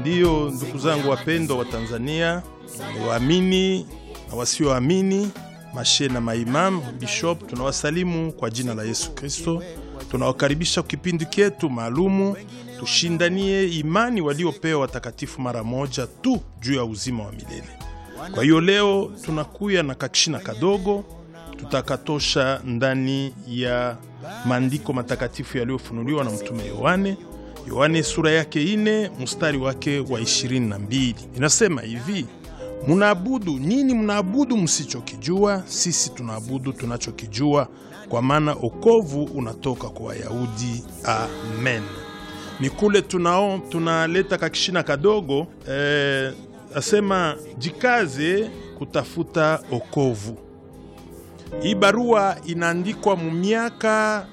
Ndiyo, ndugu zangu wapendwa wa Tanzania, waamini na wasioamini, mashe na maimamu, bishop, tunawasalimu kwa jina la Yesu Kristo. Tunawakaribisha kipindi chetu maalumu, tushindanie imani waliopewa watakatifu mara moja tu juu ya uzima wa milele. Kwa hiyo leo tunakuya na kakishina kadogo tutakatosha ndani ya maandiko matakatifu yaliyofunuliwa na mtume Yohane Yohane sura yake ine mstari wake wa ishirini na mbili inasema hivi: munaabudu nini? Mnaabudu msichokijua, sisi tunaabudu tunachokijua, kwa maana okovu unatoka kwa Wayahudi. Amen. Ni kule tunao tunaleta kakishina kadogo eh, asema jikaze kutafuta okovu. Hii barua inaandikwa mu miaka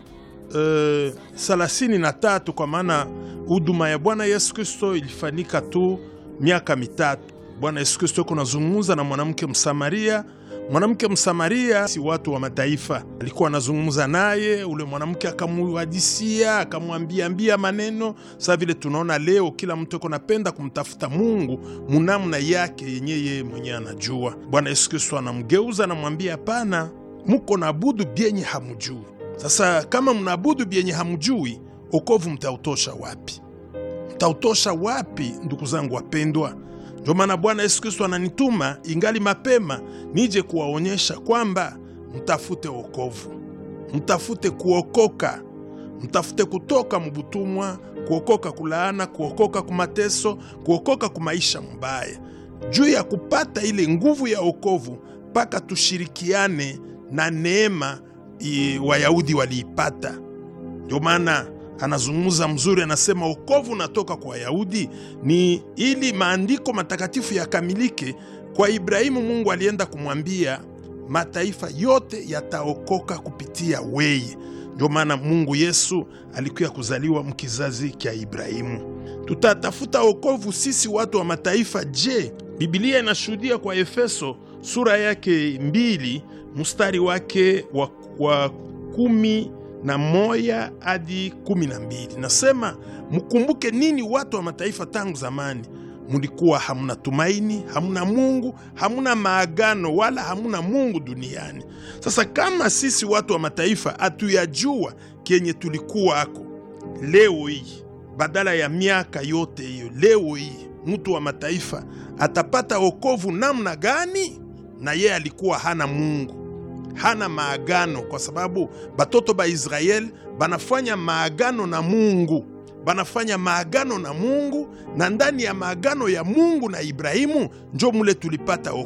Uh, thelathini na tatu kwa maana huduma ya Bwana Yesu Kristo ilifanyika tu miaka mitatu. Bwana Yesu Kristo yuko nazungumza na mwanamke Msamaria. Mwanamke Msamaria si watu wa mataifa, alikuwa anazungumza naye. Ule mwanamke akamuhadisia, akamwambiambia maneno saa vile tunaona leo, kila mtu yuko napenda kumtafuta Mungu munamna yake yenye yeye mwenyewe anajua. Bwana Yesu Kristo anamgeuza, anamwambia hapana, muko naabudu byenye hamujui sasa kama mnaabudu byenye hamjui, okovu mtautosha wapi? Mtautosha wapi, ndugu zangu wapendwa? Ndio maana Bwana Yesu Kristo ananituma ingali mapema nije kuwaonyesha kwamba mtafute okovu, mtafute kuokoka, mtafute kutoka mbutumwa, kuokoka kulaana, kuokoka kumateso, kuokoka kumaisha mbaya. Juu ya kupata ile nguvu ya okovu, mpaka tushirikiane na neema Wayahudi waliipata. Ndio maana anazungumza mzuri, anasema wokovu unatoka kwa Wayahudi ni ili maandiko matakatifu yakamilike. Kwa Ibrahimu Mungu alienda kumwambia mataifa yote yataokoka kupitia weye. Ndio maana Mungu Yesu alikuya kuzaliwa mkizazi kya Ibrahimu. Tutatafuta wokovu sisi watu wa mataifa. Je, Biblia inashuhudia kwa Efeso sura yake mbili mstari wake wa wa kumi na moja hadi kumi na mbili nasema, mkumbuke nini watu wa mataifa tangu zamani, mulikuwa hamuna tumaini, hamuna Mungu, hamuna maagano, wala hamuna Mungu duniani. Sasa kama sisi watu wa mataifa hatuyajua kenye tulikuwa ako, leo hii badala ya miaka yote hiyo, leo hii mtu wa mataifa atapata wokovu namna gani? Na yeye alikuwa hana Mungu hana maagano kwa sababu batoto ba Israeli banafanya maagano na Mungu, banafanya maagano na Mungu, na ndani ya maagano ya Mungu na Ibrahimu njo mule tulipata